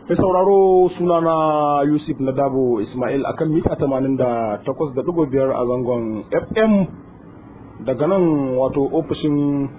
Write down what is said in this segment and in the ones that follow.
Mai sauraro sunana Yusuf Nadabo Ismail akan mita tamanin da takwas da ɗigo biyar a zangon FM daga nan wato ofishin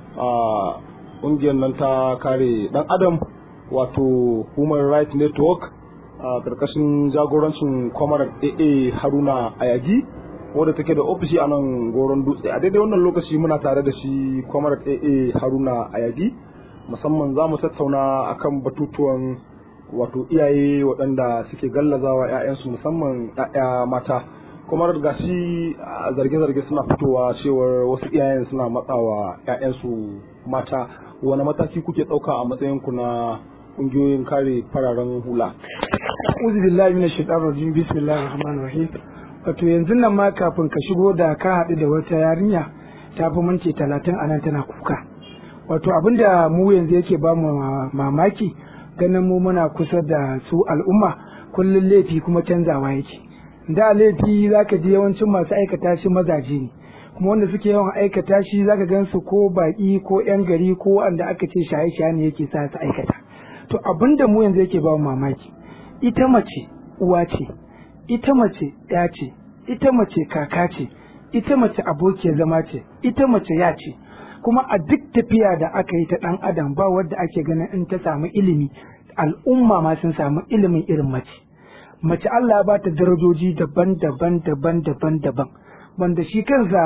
ƙungiyar nan ta kare ɗan adam wato Human Rights Network a ƙarƙashin jagorancin kwamar AA Haruna Ayagi wadda take da ofishi a nan goron dutse a daidai wannan lokaci muna tare da shi kwamar AA Haruna Ayagi musamman za mu tattauna akan batutuwan wato iyaye waɗanda suke gallazawa 'ya'yansu musamman 'ya'ya mata kuma ga shi zarge-zarge suna fitowa cewar wasu iyayen suna matsawa 'ya'yansu mata wani mataki kuke ɗauka a matsayinku na ƙungiyoyin kare fararen hula uzu billahi minash shaitanir rajim bismillahir rahmanir rahim wato yanzu nan ma kafin ka shigo da ka haɗu da wata yarinya ta fi minti talatin a nan tana kuka wato abinda mu yanzu yake ba mu mamaki ganin mu muna kusa da su al'umma kullum laifi kuma canzawa yake da laifi zaka ji yawancin masu aikata shi mazaje ne kuma wanda suke yawan aikata shi zaka gan su ko baki ko yan gari ko wanda aka ce shaye-shaye ne yake sa su aikata to abinda mu yanzu yake ba mamaki ita mace uwa ce ita mace ya ce ita mace kaka ce ita mace abokiyar zama ce ita mace ya ce kuma a duk tafiya da aka yi ta ɗan adam ba wadda ake ganin in ta samu ilimi al'umma ma sun samu ilimin irin mace mace Allah ya bata darajoji daban-daban daban-daban daban wanda shi kansa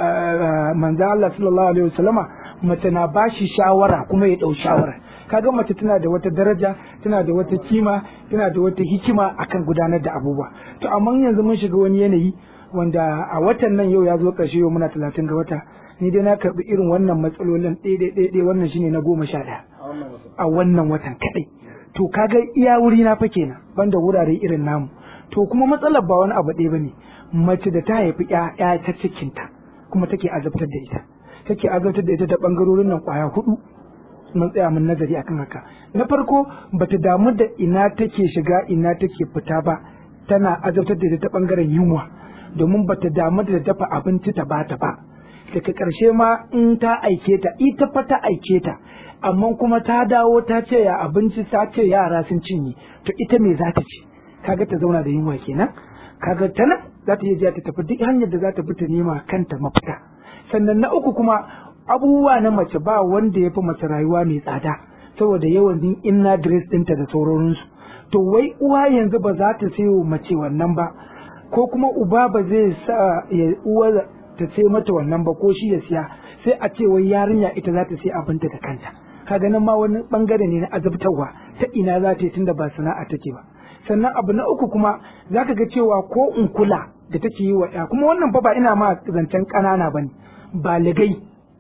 manzo Allah sallallahu alaihi wasallama mace na bashi shawara kuma ya dau shawara kaga mace tana da wata daraja tana da wata kima tana da wata hikima akan gudanar da abubuwa to amma yanzu mun shiga wani yanayi wanda a watan nan yau ya zo ƙarshe yau muna talatin ga wata ni dai na karɓi irin wannan matsalolin ɗaya wannan shine na goma sha ɗaya a wannan watan kaɗai to kaga iya wuri na fa kenan banda wurare irin namu to kuma matsalar ba wani abu ɗaya bane mace da ta haifi ƴaƴa ta cikinta kuma take azabtar da ita take azabtar da ita ta ɓangarorin nan ƙwaya hudu mun tsaya mun nazari akan haka na farko bata damu da ina take shiga ina take fita ba tana azabtar da ita ta ɓangaren yunwa domin bata damu da dafa abinci ta bata ba daga ƙarshe ma in ta aike ta ita fa ta aike ta amma kuma ta dawo ta ce ya abinci ta ce yara sun cinye to ita me za ta ci kaga ta zauna da yunwa kenan kaga ta nan za ta iya ta tafi duk hanyar da za ta bi ta nema kanta mafita sannan na uku kuma abubuwa na mace ba wanda ya fi mace rayuwa mai tsada saboda yawan din inna dress ɗinta da sauransu to wai uwa yanzu ba za ta sayo mace wannan ba ko kuma uba ba zai sa ya uwa ta ce mata wannan ba ko shi ya siya sai a ce wai yarinya ita za ta sai abinta da kanta kaga nan ma wani bangare ne na azabtarwa ta ina za ta yi tunda ba sana'a take ba sannan abu na uku kuma za ka ga cewa ko in kula da take yi wa ya kuma wannan fa ba ina ma zancen ƙanana ba ne baligai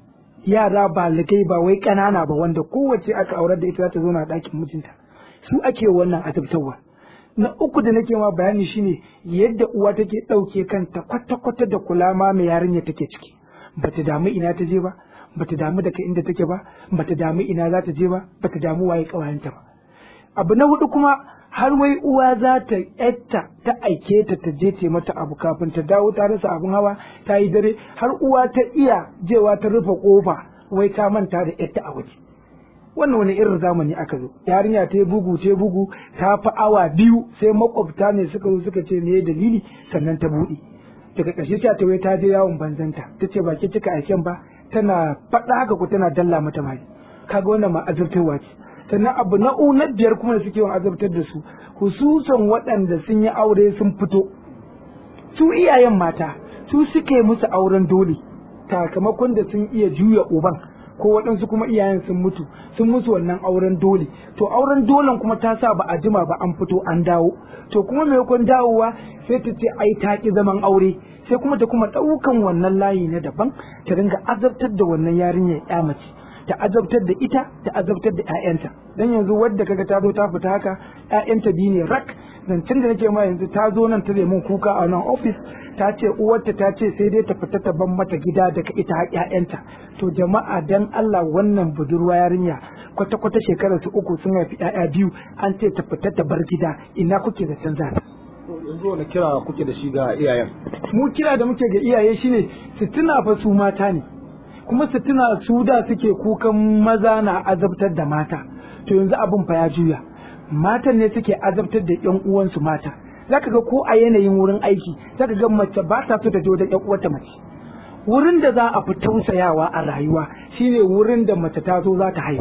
yara baligai ba wai ƙanana ba wanda kowace aka aurar da ita za ta zo na ɗakin mijinta su ake wannan azabtarwa na uku da nake ma bayani shine yadda uwa take ɗauke kanta kwata-kwata da kula ma mai yarinya take ciki bata damu ina ta je ba bata damu daga inda take ba bata damu ina za ta je ba bata damu waye ƙawayenta ba abu na hudu kuma har wai uwa za ta yatta ta aike ta ta je ce mata abu kafin ta dawo ta rasa abin hawa ta yi dare har uwa ta iya jewa ta rufe kofa wai ta manta da yatta a waje wannan wani irin zamani aka zo yarinya ta bugu ta bugu ta fi awa biyu sai makwabta ne suka zo suka ce me dalili sannan ta buɗe daga ƙarshe ta ta wai ta je yawon banzanta ta ce ba ke cika aiken ba tana faɗa haka ko tana dalla mata mai kaga wannan ma azurtarwa ce sannan abu na na biyar kuma da suke yawan azabtar da su hususan waɗanda sun yi aure sun fito su iyayen mata su suke musu auren dole sakamakon da sun iya juya uban ko waɗansu kuma iyayen sun mutu sun musu wannan auren dole to auren dolen kuma ta sa ba a jima ba an fito an dawo to kuma maimakon dawowa sai ta ce ai ta ki zaman aure sai kuma ta kuma ɗaukan wannan layi na daban ta dinga azabtar da wannan yarinyar ya mace ta azabtar da ita ta azabtar da ƴaƴanta dan yanzu wadda kaga ta zo ta fita haka ƴaƴanta biyu ne rak zancen da nake ma yanzu ta zo nan ta mun kuka a nan ofis ta ce uwarta ta ce sai dai ta fita ta ban mata gida daga ita ƴaƴanta to jama'a dan Allah wannan budurwa yarinya kwata kwata shekarar su uku sun haifi ƴaƴa biyu an ce ta fita ta bar gida ina kuke da canza yanzu wani kira kuke da shi ga iyayen mu kira da muke ga iyaye shine su tuna fa su mata ne kuma su tuna su da suke kukan maza na azabtar da mata to yanzu abin fa ya juya matan ne suke azabtar da yan uwansu mata zaka ga ko a yanayin wurin aiki zaka ga mace ba ta so ta je wajen yan uwarta mace wurin da za a fi tausayawa a rayuwa shine wurin da mace ta zo za ta haihu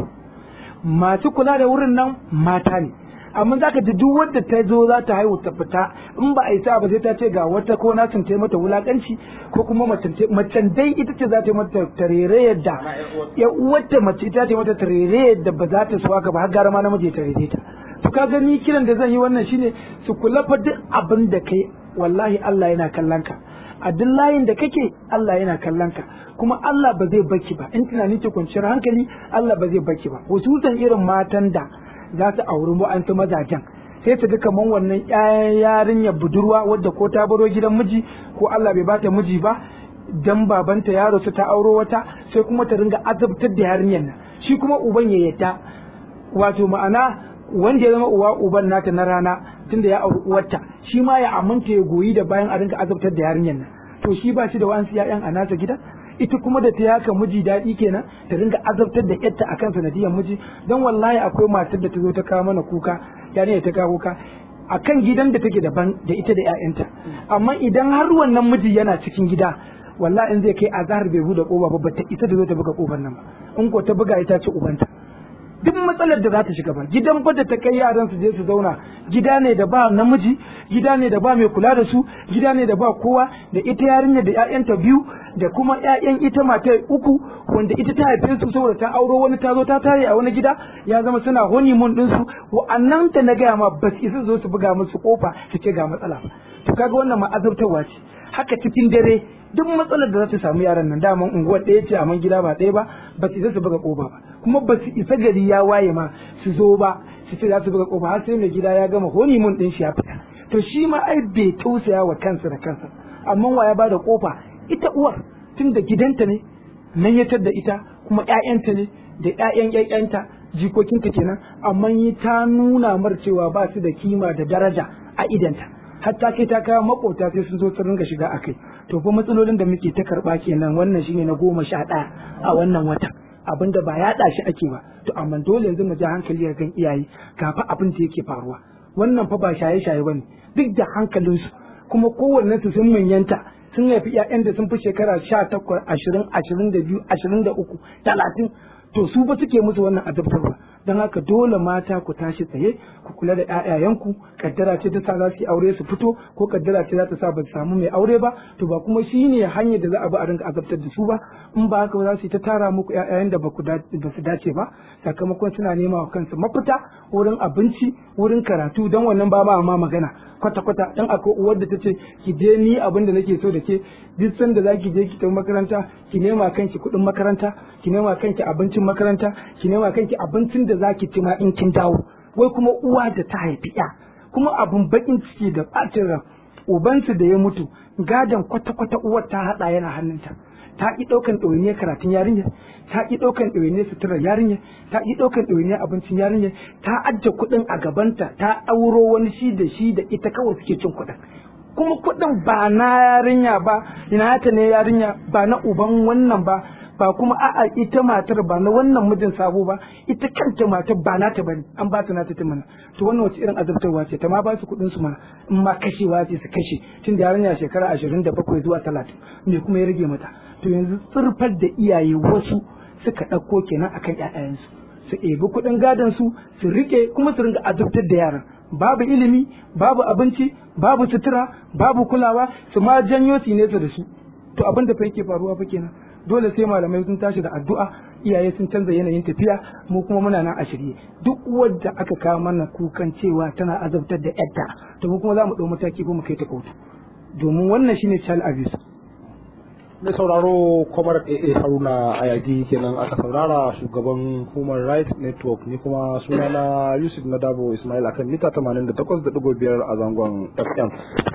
masu kula da wurin nan mata ne amma za ka ji duk wadda ta zo za ta haihu ta fita in ba a yi sa ba sai ta ce ga wata ko na sun mata wulakanci ko kuma macen dai ita ce za ta yi mata tarere yadda ya uwarta mace ita ta yi mata tarere yadda ba za ta suwa ka ba har gara ma namiji ya tarere ta to ka gani kiran da zan yi wannan shine su kula fa duk abin da kai wallahi Allah yana kallon ka a duk layin da kake Allah yana kallon ka kuma Allah ba zai baki ba in tunani ke kwanciyar hankali Allah ba zai baki ba hususan irin matan da za su auri mu'ansu mazajen sai su ga kaman wannan yarinyar budurwa wadda ko ta baro gidan miji ko Allah bai bata miji ba dan babanta ya rasu ta auro wata sai kuma ta ringa azabtar da yarinyar nan shi kuma uban ya yadda wato ma'ana wanda ya zama uwa uban nata na rana tunda ya auri uwarta shi ma ya aminta ya goyi da bayan a ringa azabtar da yarinyar nan to shi ba shi da wa'ansu ya'yan a nasa gida ita kuma da ta yaka miji daɗi kenan ta ringa azabtar da yarta akan sanadiyar miji don wallahi akwai matar da ta zo ta kawo mana kuka yarinya ta kawo kuka akan gidan da take daban da ita da ƴaƴanta amma idan har wannan miji yana cikin gida wallahi in zai kai azhar bai bude koba ba ta ita da zo ta buga kofar nan ba in ko ta buga ita ce ubanta duk matsalar da za ta shiga ba gidan fa da ta kai yaran su je su zauna gida ne da ba namiji gida ne da ba mai kula da su gida ne da ba kowa da ita yarinya da ƴaƴanta biyu da kuma ƴaƴan ita mata uku wanda ita ta haife su saboda ta auro wani ta zo ta tare a wani gida ya zama suna honeymoon din su wa'annan ta na gaya ma ba su isa zo su buga musu kofa su ce ga matsala ba to kaga wannan ma'azabtarwa ce haka cikin dare duk matsalar da za ta samu yaran nan daman unguwar ɗaya ce amma gida ba ɗaya ba ba su isa su buga kofa ba kuma ba su isa gari ya waye ma su zo ba su ce za su buga kofa har sai mai gida ya gama honeymoon din shi ya fita to shi ma ai bai tausaya wa kansa da kansa amma wa ya bada kofa ita uwar tun da gidanta ne nan ya da ita kuma ƴaƴanta ne da ƴaƴan ƴaƴanta jikokinta kenan amma yi ta nuna mar cewa ba su da kima da daraja a idanta hatta kai ta kawo makota sai sun zo su ringa shiga akai to fa matsalolin da muke ta karba kenan wannan shine na goma sha ɗaya a wannan watan abin da ba yaɗa shi ake ba to amma dole yanzu mu ja hankali ga kan iyaye gafa abin da yake faruwa wannan fa ba shaye-shaye bane duk da hankalinsu kuma kowanne su sun manyanta sun haifi ƴaƴan da sun fi shekara sha takwas ashirin ashirin da biyu ashirin da uku talatin to su ba suke musu wannan azabtarwa don haka dole mata ku tashi tsaye ku kula da ƴaƴayenku kaddara ce ta sa za su yi aure su fito ko kaddara ce za ta sa ba su samu mai aure ba to ba kuma shine hanyar da za a bi a rinka azabtar da su ba in ba haka ba za su yi ta tara muku ƴaƴayen da ba su dace ba sakamakon suna nema wa kansu mafita wurin abinci wurin karatu don wannan ba ma magana kwata kwata dan akwai uwar da ta ce ki je ni abin da nake so da ke duk sanda za ki je ki tafi makaranta ki nema kanki kuɗin makaranta ki nema kanki abincin makaranta ki nema kanki abincin da za ki ci ma in kin dawo wai kuma uwa da ta haifi ya kuma abun bakin ciki da ɓacin ran ubansu da ya mutu gadon kwata-kwata uwar ta haɗa yana hannunta ta ƙi ɗaukan ɗawainiyar karatun yarinya ta ƙi ɗaukan ɗawainiyar suturar yarinya ta ƙi ɗaukan ɗawainiyar abincin yarinya ta ajiye kuɗin a gabanta ta ɗauro wani shi da shi da ita kawai suke cin kuɗin kuma kuɗin ba na yarinya ba ina ta ne yarinya ba na uban wannan ba ba kuma a'a ita matar ba na wannan mijin sabo ba ita kanta matar ba nata bane an ba ta nata ta mana to wannan wace irin azabtarwa ce ta ma ba su kuɗin su mana in ma kashewa ce su kashe tun da yarinya shekara ashirin da bakwai zuwa talatin me kuma ya rage mata to yanzu tsirfar da iyaye wasu suka ɗauko kenan akan ƴaƴayensu su ebi kuɗin gadon su su rike kuma su ringa azabtar da yaran babu ilimi babu abinci babu sutura babu kulawa su ma janyo su nesa da su to abin da fa yake faruwa fa kenan dole sai malamai sun tashi da addu'a iyaye sun canza yanayin tafiya mu kuma muna nan a shirye duk wadda aka kawo mana kukan cewa tana azabtar da yadda to mu kuma za mu ɗau mataki ko mu kai ta kotu domin wannan shine child abuse mai sauraro kwamar AA Haruna Ayagi kenan aka saurara shugaban Human Rights Network ni kuma sunana Yusuf Nadabo Ismail akan mita 88.5 a zangon FM.